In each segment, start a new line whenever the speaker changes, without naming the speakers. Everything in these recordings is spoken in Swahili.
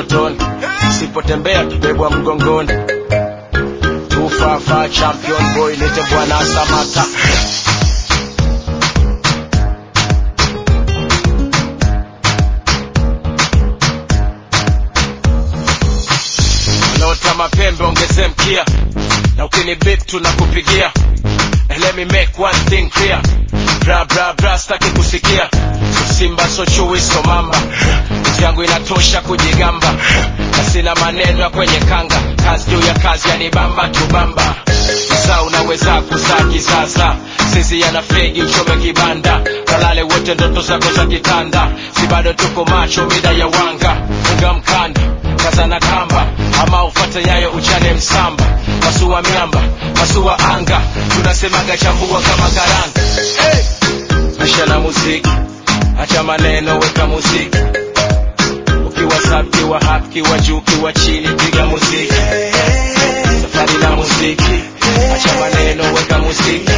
motoni sipotembea kibebwa mgongoni tufafa champion boy nite bwana samata wanaota mapembe ongeze mkia na ukini bip tunakupigia And let me make one thing clear bra bra bra staki kusikia so simba so chui so mamba Kazi yangu inatosha kujigamba na sina maneno ya kwenye kanga kazi juu ya kazi yanibamba tubamba saa unaweza kuzaa kisasa sisi yana fegi uchome kibanda kalale wote ndoto zako za kitanda si bado tuko macho mida ya wanga funga mkanda kaza na kamba ama ufate nyayo uchane msamba masua miamba masua anga tunasemaga chambua kama karanga hey! maisha na muziki acha maneno weka muziki ukiwa sub kiwa hap kiwa juu kiwa chini piga muziki safari na muziki acha maneno weka muziki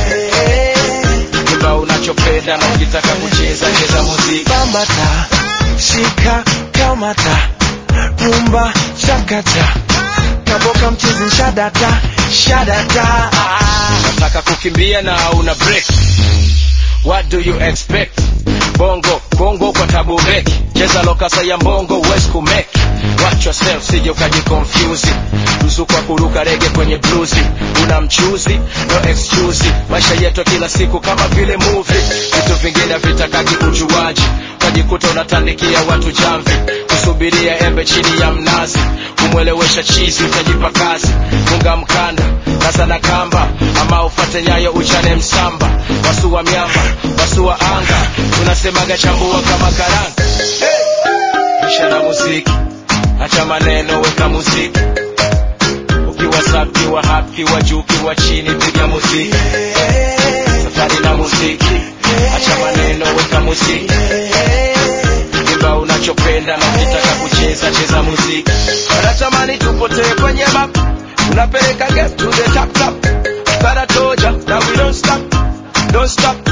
imba unachopenda na ukitaka kucheza cheza muziki
bambata shika kamata rumba chakata kaboka mchizi shadata shadata
nataka kukimbia na una break what do you expect bongo bongo kwa tabu beki cheza lokasa ya mbongo huwezi kumeki watch yourself sije ukajikonfyuzi ruzu kwa kuruka rege kwenye bluzi una mchuzi no excuse maisha yetu kila siku kama vile movie vitu vingine vitakaki ujuaji utajikuta unatandikia watu jamvi kusubiria embe chini ya mnazi kumwelewesha chizi utajipa kazi funga mkanda kaza na kamba ama ufate nyayo uchane msamba wasua miamba wasua anga tunasemaga chambua kama karanga hey! isha na muziki acha maneno weka muziki ukiwa sub kiwa hap kiwa juu kiwa chini piga muziki safari na muziki acha maneno weka muziki imba unachopenda na ukitaka kucheza cheza muziki wanatamani tupotee kwenye map tunapeleka game to the top top But I told ya that we don't stop don't stop